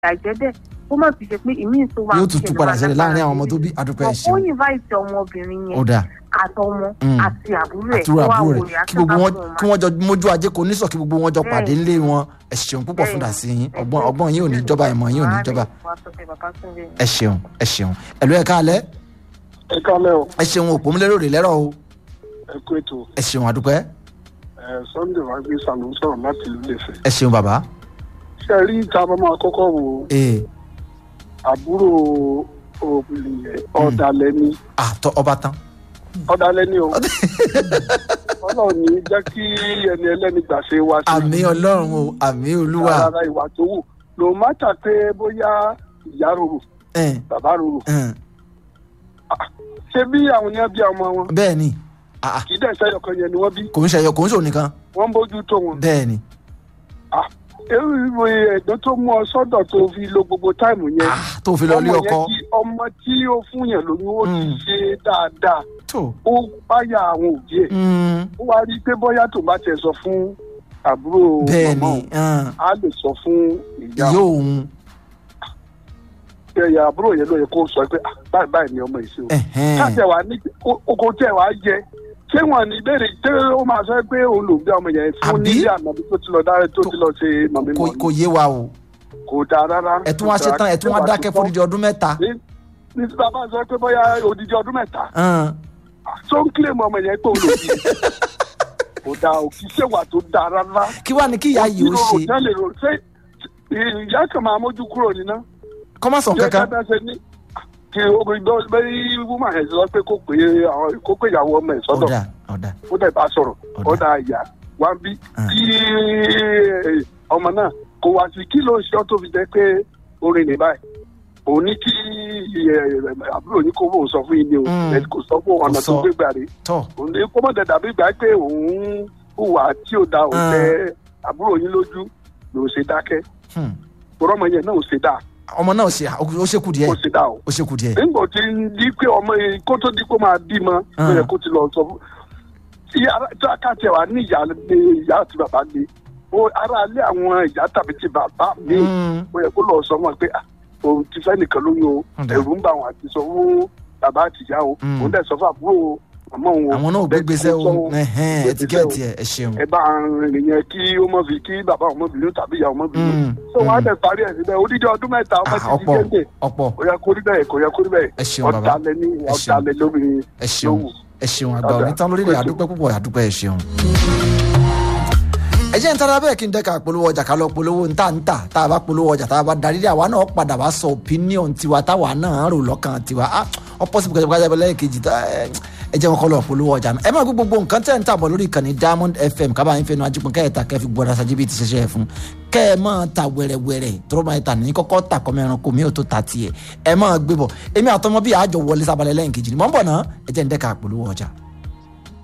àìjẹ́ bẹ́ẹ̀ kó má fi ṣe pé ìmí tó wà yóò tún tún padà ṣẹlẹ̀ láàrin àwọn ọmọ tó bí adúpẹ́ ẹ̀ ó ṣeun invite ọmọbìnrin ó yẹn dáa àtọmọ Mm. àti àbúrò ẹ̀ àtúrò kó wá àbúrò wo rẹ̀ kí gbogbo wọn kí wọ́n jọ mójú ajé kò ní sọ kí gbogbo wọn jọ Bẹ́ẹ̀. pàdé ńlé wọn ẹ ṣeun púpọ̀ fún dàsí yín ọgbọ́n ọgbọ́n yín ò ní jọba ìmọ̀ yín ò ní jọba ẹ ṣeun ẹ ṣeun ẹ̀lú ẹ̀ka alẹ́ ẹ kálẹ̀ o ẹ ṣeun òpó múlẹ́rò rè lẹ́rọ̀ o ẹ kú ètò ẹ ṣeun àdúpẹ́ ẹ sunday wá gbé sàlùm sọ̀rọ̀ láti ìlú Ifẹ̀. ẹ ṣeun bàbá ṣe rí ìta bá máa kọ́kọ́ wo ee àbúrò obìnrin yẹn ọ̀dàlẹ̀ ni àtọ ọba tán ọ̀dàlẹ̀ ni o ọlọ́run ní jẹ́ kí ẹni ẹlẹ́ni gbà ṣe wá sí àmì ọlọ́run o àmì olúwa rárá ìwà tó wù ló má tà pé bóyá ìyá rorò ẹn, bàbá rorò ẹn, ṣé bí àwọn yẹn bí ọmọ wọn bẹ́ẹ̀ ni Ah, ah, kì í dẹ̀ sẹ́yọ̀ kan yẹn ni wọ́n bí kò ń ṣẹyọ kò ń ṣòun nìkan wọ́n ń bójú tó wọn. bẹ́ẹ̀ ni ewu ìwé ẹ̀gbọ́n tó mú ọ sọ́dọ̀ tó fi lo gbogbo táìmù yẹn Ah, tó fi lọ lé ọmọ ọkọ yẹn tí ọmọ tí ó fún yẹn lóyún ó ti Mm. ṣe dáadáa tó ó báyà àwọn òbí ẹ̀ mm, ó wá rí i pé bóyá tó bá tiẹ̀ sọ fún àbúrò bẹ́ẹ̀ màmá ni òun ẹn, á lè sọ fún ìyá ìyá òun ẹ̀yà àbúrò yẹn ló yẹ kó sọ pé "Ah, báyìí báyìí ni ọmọ yìí ṣe o ẹ̀hẹ́n, káàtẹ̀ wá ní oko tẹ̀ wá jẹ ṣé wọn ní ìbéèrè ṣé ó máa sọ pé òun ló ń bí ọmọ yẹn fún Àbí? nílé ànàbí tó ti lọ dáre tó ti lọ ṣe màmí kò màmí kò yé wa o kò dáa rárá ẹ tún wá ṣe tán ẹ tún wá dákẹ́ fún odidi ọdún mẹ́ta ní ní tí bàbá sọ pé bóyá odidi ọdún mẹ́ta ẹn, tó ń kílè mọ ọmọ yẹn pé òun ló bí kò dáa ò kì í ṣèwà tó dáa rárá. kí wàá ní kí ìyá yìí ó Ìrorò ṣe tẹ́lẹ̀ rò ṣé ìyá kan máa mójú kúrò níná. kọ́mọ̀sán ṣé kankan kẹ́kẹ́ ṣe ní kí obìnrin bọ́ bẹ́ẹ̀ wúmà ẹ̀ sọ pé kó pè é àwọn kó pè ìyàwó ọmọ ẹ̀ sọ́dọ̀ ọ̀dà ọ̀dà ó dẹ̀ bá sọ̀rọ̀ Ọ̀dà. ó dà ìyá wá ń bí Ah. kí ọmọ náà kò wá sí kí ló ń ṣe ọ́ tó fi jẹ́ pé orin ní báyìí òun ní kí ẹ, àbúrò yín kó bóun sọ fún yín ni o Mm. ẹ kò sọ fún ọ̀nà Kò tó sọ. gbé gbà rí tọ́ òun ní kó mọ̀ dẹ̀ dàbí gbà pé òun hùwà tí ò da òun Ah. tẹ àbúrò yín lójú ló ṣe dákẹ́ hmm, òrọ́ ọmọ yẹn náà ò ṣe dáa ọmọ náà ṣe ó ṣe kù díẹ̀ ó ṣe dáa o ó ṣe kù díẹ̀ nígbà tí ń di pé ọmọ yẹn kó tó di kó máa bímọ Ah. ló yẹ kó ti lọ sọ fún tí ara tí a kà tẹ wá ní ìyá ní ìyá àti bàbá ní o ara alẹ́ àwọn ìyá tàbí ti bàbá mi Hmm, ó yẹ kó lọ sọ wọn pé ah, òun ti fẹ́ nìkan lóyún o Ọ̀dà. ẹ̀rù ń bà wọn àti sọ fún bàbá àti ìyá o Mm. òun dẹ̀ sọ fún àbúrò màmá òun o àwọn náà ò gbé gbèsè o Bẹ́ẹ̀ kó sọ ẹ̀hẹ́n, gbé ẹtíkẹ́ẹ̀tì gbèsè ẹ̀ ẹ ṣeun ẹ bá rìn yẹn kí ó mọ̀ fi kí bàbá ọmọ bìnú tàbí ìyá ọmọ bìnú Mm, so wọn á mm. dẹ̀ parí ẹ̀ síbẹ̀ odidi ọdún mẹ́ta ọmọ Ah, ti di ọ̀pọ̀ géńdé ọ̀pọ̀ kò yẹ kó rí bẹ́ẹ̀ kò yẹ kó rí bẹ́ẹ̀ ẹ ṣeun bàbá ọ̀dàlẹ̀ ní Ẹ ṣeun. ọ̀dàlẹ̀ lóbìnrin ẹ ṣeun lówù. ẹ ṣeun àgbà Ọ̀dà. onítàn lórílẹ̀ àdúpẹ́ púpọ̀ àdúpẹ́ ẹ ṣeun. ẹ jẹ́ ń tara bẹ́ẹ̀ kí n dẹ́ka polówó ọjà ká lọ polówó ń tà ń tà tá a bá polówó ọjà tá a bá darí dé àwa náà padà wá sọ opinion tiwa táwa náà rò lọ́kàn tiwa ah ọ̀pọ̀sibú kẹjọ kẹjọ lẹ́yìn kejì tá ẹ ẹ jẹ́ wọn kọ́ lọ polówó ọjà náà ẹ máa gbé gbogbo nǹkan tẹ̀ ń tàbọ̀ lórí ìkànnì Diamond FM kábàá yín fẹnu ajípọn kẹ́ẹ̀ta kẹ́ẹ̀ fi gbọ́dọ̀ sájú bí ti ṣẹṣẹ́ fún kẹ́ ẹ máa ta wẹ̀rẹ̀wẹ̀rẹ̀ tọrọ máa ta ní kọ́kọ́ ta kọ́mọ ẹranko mi ò tó ta tiẹ̀ ẹ máa gbé bọ̀ èmi àtọmọ bíi àjọ wọlé sábàlẹ̀ lẹ́yìn kejì ni mọ̀ ń bọ̀ náà ẹ jẹ́ ń dẹ́ka polówó ọjà.